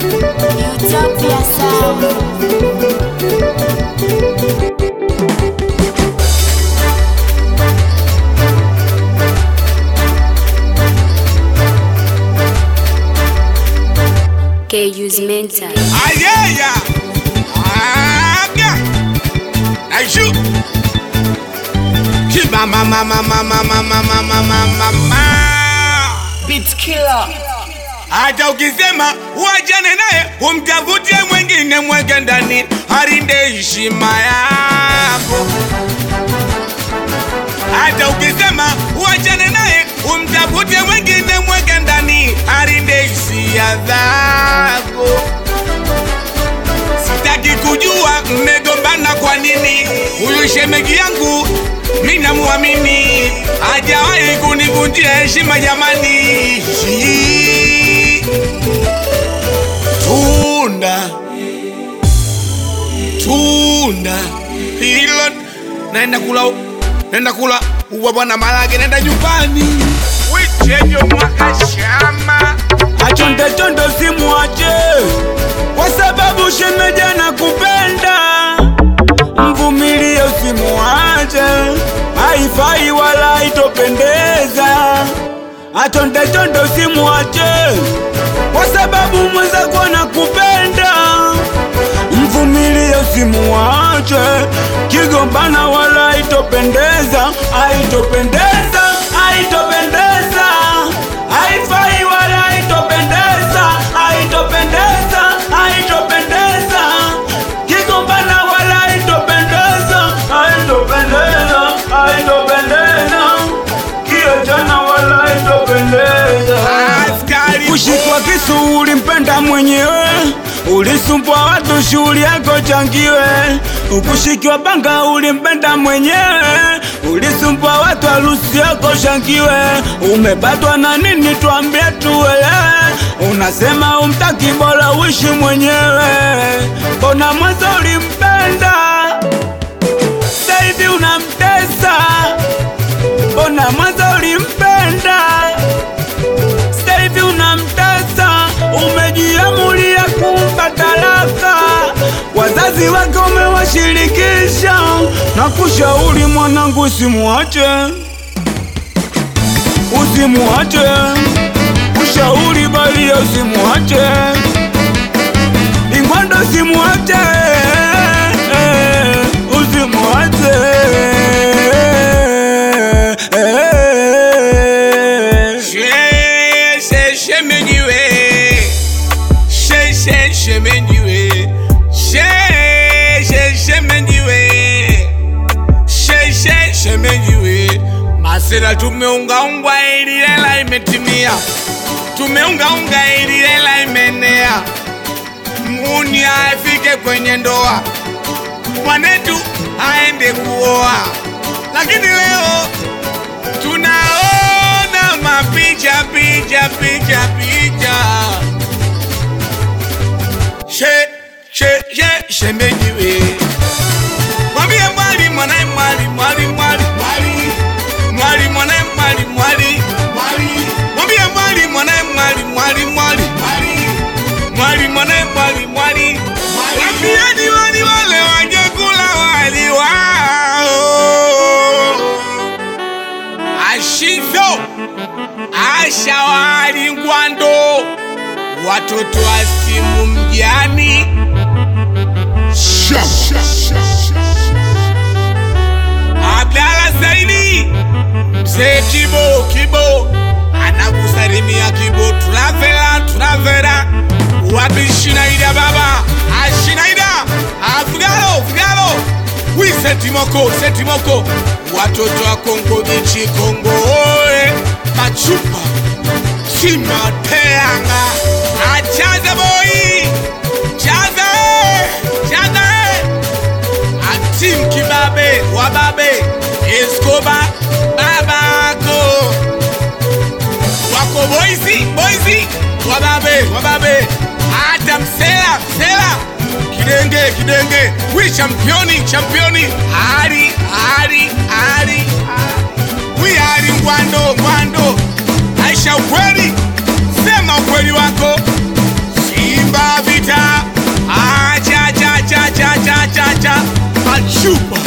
Utopia Sound. KU's mental. Ayaya! Aga! Aishu! Kiba mama mama mama mama mama mama mama. Beat killer. Hata ukisema uachane naye umtafutie mwingine mweke ndani harinde heshima yako. Hata ukisema uachane naye umtafutie mwingine mweke ndani harinde hisia zako. Sitaki kujua mmegombana kwa nini. Huyu shemegi yangu mimi namuamini, hajawahi kunivunjia heshima jamani. Tunda tunda hilo, naenda kula, naenda kula uwa bwana malage, naenda nyumbani wichejo mwaka shama Achonde chonde simwache kwa sababu shemeji anakupenda, mvumilie usimwache, haifai wala haitopendeza. Achonde chonde usimwache kwa sababu mwenzako anakupenda, mvumilie usimwache, kigombana wala haitopendeza, haitopendeza, haitopendeza, haifai wala haitopendeza, haitopendeza, haitopendeza, kigombana wala haitopendeza, haitopendeza, haitopendeza, kiachana wala haitopendeza. askari Kushikwa kisu ulimpenda mwenyewe, ulisumbua watu shughuli yako changiwe. Ukushikiwa banga ulimpenda mwenyewe, ulisumbua watu harusi yako shangiwe. Umepatwa na nini? Tuambie tuelewe. Unasema umtaki, bora uishi mwenyewe. Mbona mwanzo ulimpenda, sasa hivi unamtesa? Mbona mwanzo ulimpenda sasa hivi unamtesa, umejiamulia kumpa talaka. Wazazi wake umewashirikisha na kushauri, mwanangu, usimwache, usimwache, ushauri bali usimwache, ingwando usimwache, usimwache. She- she- shemenyiwe She- she- shemenyiwe She- she- shemenyiwe She- she- shemenyiwe masera tumeungaunga ili hela imetimia tumeungaunga ili hela imenea muni afike kwenye ndoa mwanetu aende kuoa lakini leo tunaona mapicha picha picha picha she she she shemejiwe mwambie mwali mwanae mwali mwali mwali mwali mwali mwanae mwali mwali mwali mwambie mwali mwanae mwali mwali mwali mwali mwali mwanae mwali mwali mwambieni wali wale waje kula wali wao ashizo ashawali ngwando watoto wa simu mjani abdala saidi mzee kibo kibo anakusalimia kibo tunavela tunavela wapi shinaida baba ashinaida afugalo fugalo wi setimoko setimoko watoto wa kongo bichi kongo oe machupa chimateanga achaza boyi chaza chaza atim kibabe wababe eskoba babako wako boizi boizi wababe wababe hata msela msela kidenge kidenge wi championi championi ari ari ari wi ari ngwando ngwando aisha ukweli sema ukweli wako simba chupa